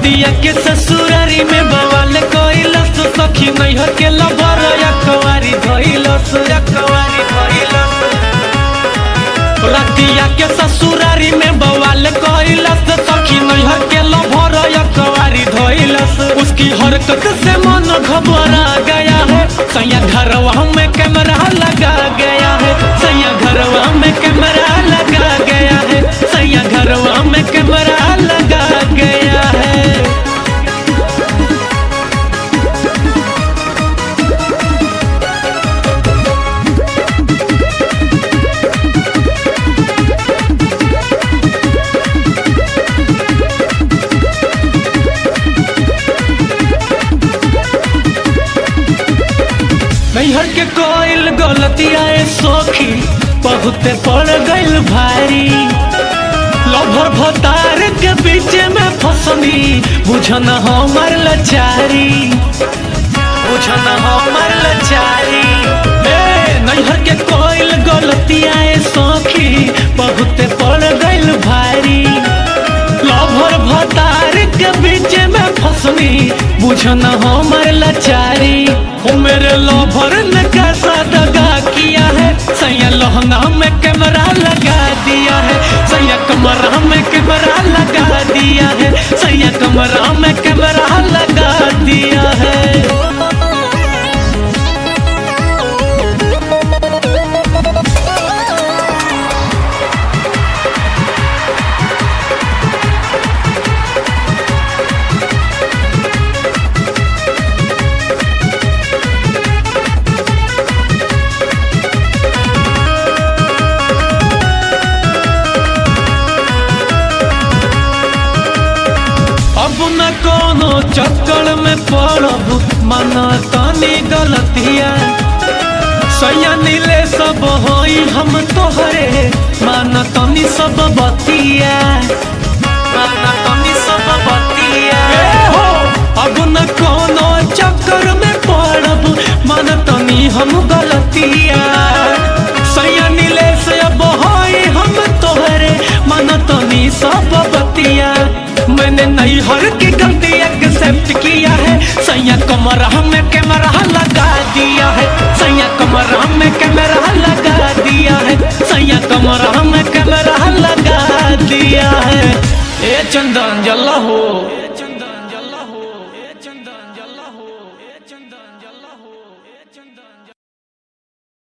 रतिया के ससुरारी में बवाल कोइलस सखी नैहर के लबर यकवारी धइलस यकवारी धइलस रतिया के ससुरारी में बवाल कोइलस सखी नैहर के लबर यकवारी धइलस उसकी हरकत से मन घबरा गया है सैया घरवा में कैमरा लगा गया है सैया घरवा में कैमरा लगा गया है सैया घरवा में कैमरा लगा गया है नैहर के कोइल गलतिया सोखी बहुते पड़ गइल भारी लभर भतार के बीच में फसनी बुझन हमर लचारी बुझन हमर लचारी ए नैहर के कोइल गलतिया सोखी बहुते पड़ गइल भारी लभर भतार के बीच में फसनी बुझन हमर लचारी ओ मेरे लभर ने कैसा दगा किया है सैया लहंगा में कैमरा लगा दिया है सैया कमरा में कैमरा लगा दिया है सैया कमरा में कैमरा लगा दिया है अब न कोनो चक्कर में पड़ब मन तनी गलतिया सैया नीले सब होई हम तोहरे मान तनी सब बतिया मान तनी सब बतिया ए हो अब न कोनो चक्कर में पड़ब मान तनी हम गलतिया सैया नीले से अब होई हम तोहरे मान तनी सब बतिया मैंने नई हर की गलती एक्सेप्ट किया है सैया कमरा में कैमरा लगा दिया है सैया कमरा में कैमरा लगा दिया है सैया कमरा में कैमरा लगा दिया है ए चंदन जल्ला हो